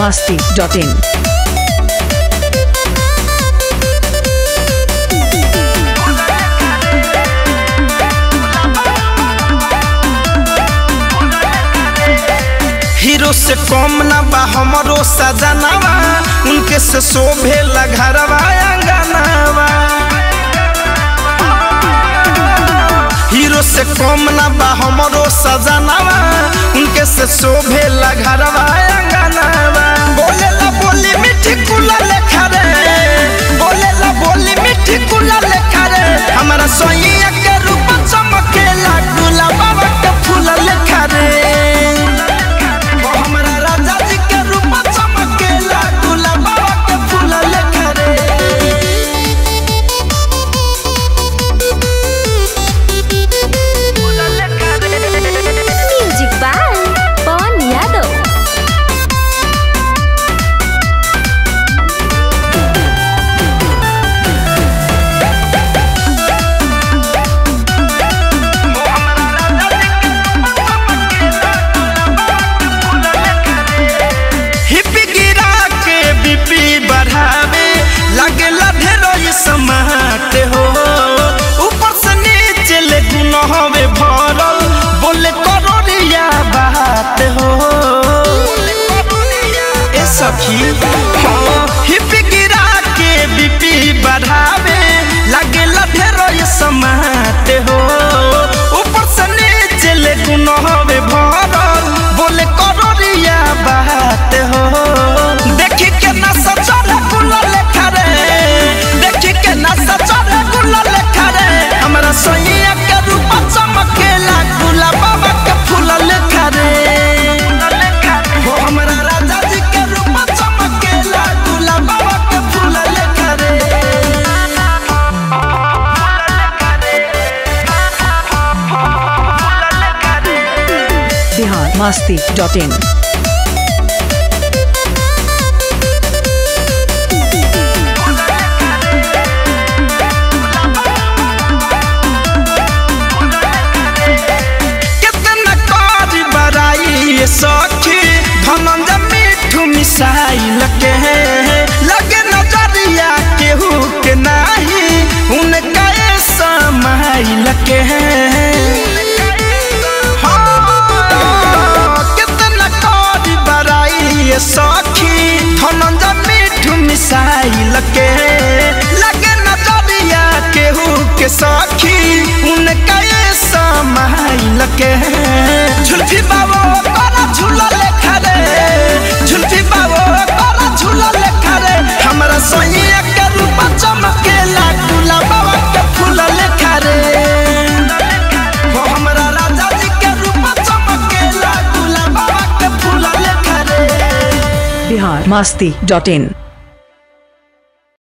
masti.in. Hero से कम ना बा हमरो सजनावा उनके से शोभे घरवा अंगनावा हीरो से कम ना बा हमरो सजनावा उनके से शोभे घरवा अंगनावा बोले ला बोली मिठी कुला लेखा रे बोले ला बोली मिठी कुला लेखा रे हमारा सोइया के रूप चमकेला गुला बाबा के फूल लेखा रे ओ हमरा राजा जी के रूप चमकेला गुला बाबा के फूल लेखा रे Music by Pon Yadav. हिपी गिरा के बीपी बढ़ावे लगे ढेरो ये समाट हो ऊपर से नीचे ले गुन हवे भरल बोले करोड़िया बात हो ए सखी हाँ हिपी गिरा के बीपी बढ़ावे लगे ढेरो ये समाट हो ऊपर से नीचे ले गुन हवे भरल बोले करोड़िया बात हो देखी के ना सचरे गुल लेखा रे देखी के ना सचरे गुल लेखा रे हमरा सोइया के रूप चमकेला गुला बाबा के फूल लेखा रे हो हमरा राजा जी के रूप चमकेला गुला बाबा के फूल लेखा रे Bihar masti.in. कितना कारी बराई ये सखी धनंजय मिठू मिसाइल के लगे नजरिया केहू के नाही उनका ये समाइल के हाँ, कितना कारी बराई ये सखी धनंजय मिठू मिसाइल के लगे नजरिया केहू के सखी उनका ये समाइल के झुलफी बाबो करा झूला लेखा रे झुलफी बाबो करा झूला लेखा रे हमरा सोइया के रूप चमकेला गुला बाबा के फूल लेखा रे हो हमरा राजा जी के रूप चमकेला गुला बाबा के फूल लेखा रे Bihar masti.in.